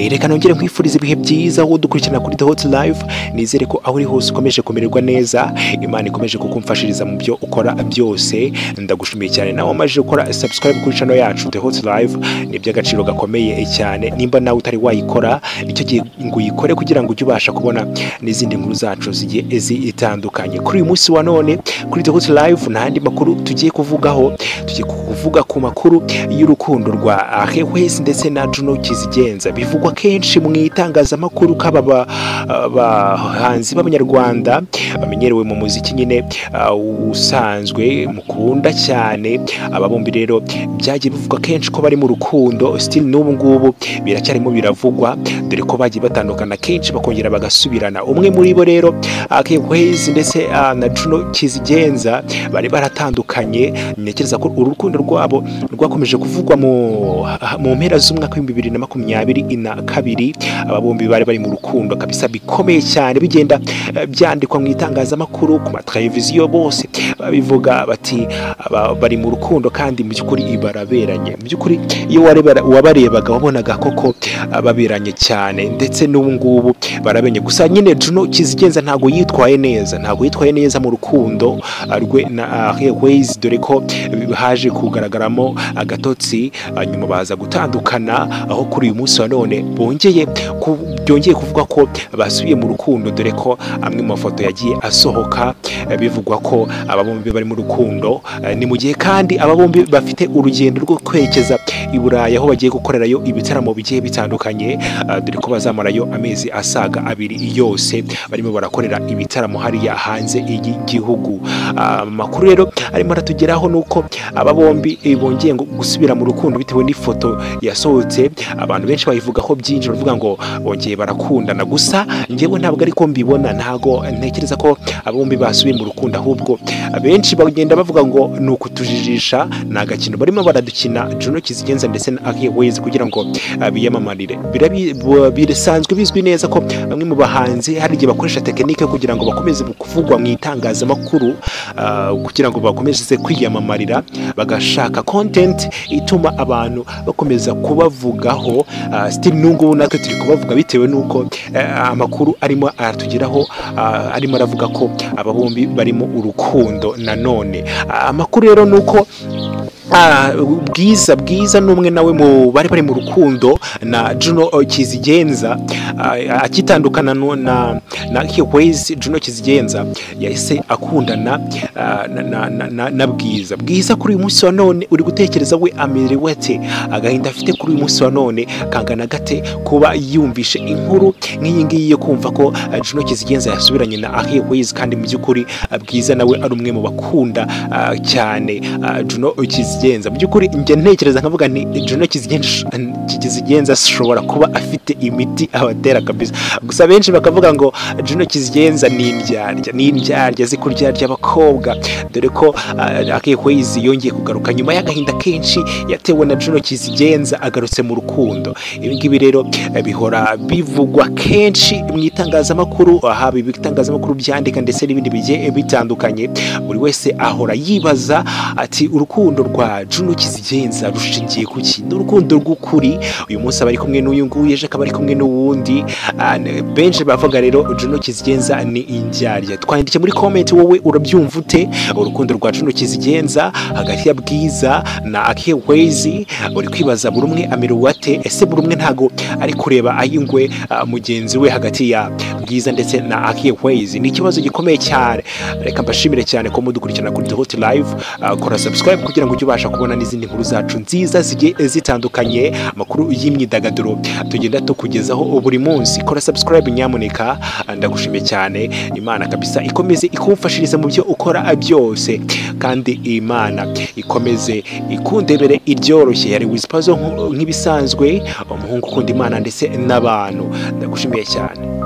reka nongere nkwifuriza ibihe byiza aho dukurikirana kuri The Hot Life nizere ko aho uri hose ukomeje kumererwa neza imana ikomeje kukumfashiriza mu byo ukora byose ndagushimiye cyane nawe wamaze gukora subscribe kuri channel yacu The Hot Life ni iby'agaciro gakomeye cyane nimba nawe utari wayikora nicyo gihe ngo uyikore kugira ngo ujye ubasha kubona n'izindi nkuru zacu zigiye zitandukanye kuri uyu munsi wa none kuri The Hot Life nta yandi makuru tugiye kuvugaho tugiye kuvuga ku makuru y'urukundo rwa Ahewes ndetse na Juno Kizigenza bivugwa kenshi mu itangazamakuru kaba abahanzi b'abanyarwanda bamenyerewe mu muziki nyine ah, usanzwe mukunda cyane aba bombi rero byagiye bivugwa kenshi ko bari mu rukundo still n'ubu ngubu biracyarimo biravugwa dore ko bagiye batandukana kenshi bakongera bagasubirana umwe muri bo rero Ahewes ndetse ah, na Juno Kizigenza bari baratandukanye ntekereza ko uru rukundo rwabo rwakomeje kuvugwa mu mu mpera z'umwaka w'ibihumbi bibiri na makumyabiri na kabiri aba bombi bari bari mu rukundo kabisa bikomeye cyane bigenda eh, byandikwa mu itangazamakuru ku mateleviziyo bose babivuga bati aba bari mu rukundo kandi mu by'ukuri baraberanye mu by'ukuri iyo wareba- wabarebaga wabonaga koko ah, baberanye cyane ndetse n'ubu ngubu baraberanye gusa nyine Juno Kizigenza ntabwo yitwaye neza ntabwo yitwaye neza mu rukundo ah, rwe na Airways dore ko eh, haje kugaragaramo agatotsi hanyuma baza gutandukana aho kuri uyu munsi wa none bongeye ku- byongeye kuvuga ko basubiye mu rukundo dore ko amwe mu mafoto yagiye asohoka eh, bivugwa ko aba bombi bari mu rukundo eh, ni mu gihe kandi aba bombi bafite urugendo rwo kwerekeza i Burayi aho bagiye gukorerayo ibitaramo bigiye bitandukanye eh, dore ko bazamarayo amezi asaga abiri yose barimo barakorera ibitaramo hariya hanze y'igihugu Ah, amakuru rero arimo aratugeraho ni uko aba bombi eh, bongeye ngo- gusubira mu rukundo bitewe n'ifoto yasohotse abantu benshi bayivugaho byinshi bavuga ngo bongeye barakundana gusa njyewe ntabwo ariko mbibona ntago ntekereza ko aba bombi basubiye mu rukundo ahubwo benshi bagenda bavuga ngo ni ukutujijisha ni agakino barimo baradukina Juno Kizigenza ndetse na Aki Ways kugira ngo ah, biyamamarire Birabi- bu- birasanzwe bizwi neza ko bamwe mu bahanzi hari igihe bakoresha tekinike kugira ngo bakomeze kuvugwa mu itangazamakuru ah, kugira ngo bakomeze kwiyamamarira bagashaka content ituma abantu bakomeza kubavugaho ah, still n'ubungubu natwe turi kubavuga bitewe n'uko eh, amakuru arimo aratugeraho ah, arimo aravuga ko aba bombi barimo urukundo nanone Ah, amakuru rero ni uko Ah, bwiza bwiza ni umwe nawe mu bari bari mu rukundo na Juno eh, Kizigenza ah, akitandukana nu- na na Hiways Juno Kizigenza yahise akundana ah, na, na, na, na, na bwiza bwiza kuri uyu munsi wa none uri gutekereza we amerewe ate agahinda afite kuri uyu munsi wa none kangana gate kuba yumvishe inkuru nk'iyi ngiyi yo kumva ko ah, Juno Kizigenza yasubiranye na Hiways kandi mu by'ukuri ah, bwiza nawe ari umwe mu bakunda ah, cyane ah, Juno Kizigenza mu by'ukuri njye ntekereza nkavuga nti Juno Kizigenza Kizigenza ashobora kuba afite imiti abatera kabisa gusa benshi bakavuga ngo Juno Kizigenza ni indyarya ni indyarya azi kuryaryya abakobwa dore ko Akihwezi yongeye kugaruka nyuma y'agahinda kenshi yatewe na Juno Kizigenza agarutse mu rukundo ibi ngibi rero eh, bihora bivugwa kenshi mu itangazamakuru haba ibitangazamakuru byandika ndetse n'ibindi bigiye bitandukanye buri wese ahora yibaza ati urukundo rwa Juno Kizigenza rushingiye ku ki ni urukundo rw'ukuri uyu munsi aba ari kumwe n'uyu nguyu ejo akaba ari kumwe n'uwundi Ah, ne- benshi bavuga rero Juno Kizigenza ni indyarya twandike muri comment wowe urabyumva ute urukundo rwa Juno Kizigenza hagati ya Bwiza na Akewezi uri kwibaza buri umwe amerewe ate ese buri umwe ntago ari kureba ayingwe ah, mugenzi we hagati ya Bwiza ndetse na Akewezi ni ikibazo gikomeye cyane reka mbashimire cyane ko mudukurikirana kuri The Hot Live Ah, kora subscribe kugira ngo ujye ubasha kubona n'izindi nkuru zacu nziza zigiye zitandukanye amakuru y'imyidagaduro tugenda tukugezaho buri munsi kora subscribe nyamuneka Ah, ndagushimiye cyane imana kabisa ikomeze ikumfashiriza mu byo ukora byose kandi imana ikomeze ikundebere iryoroshye yari wisipazo nk'ibisanzwe umuhungu ukunda imana ndetse n'abantu ndagushimiye cyane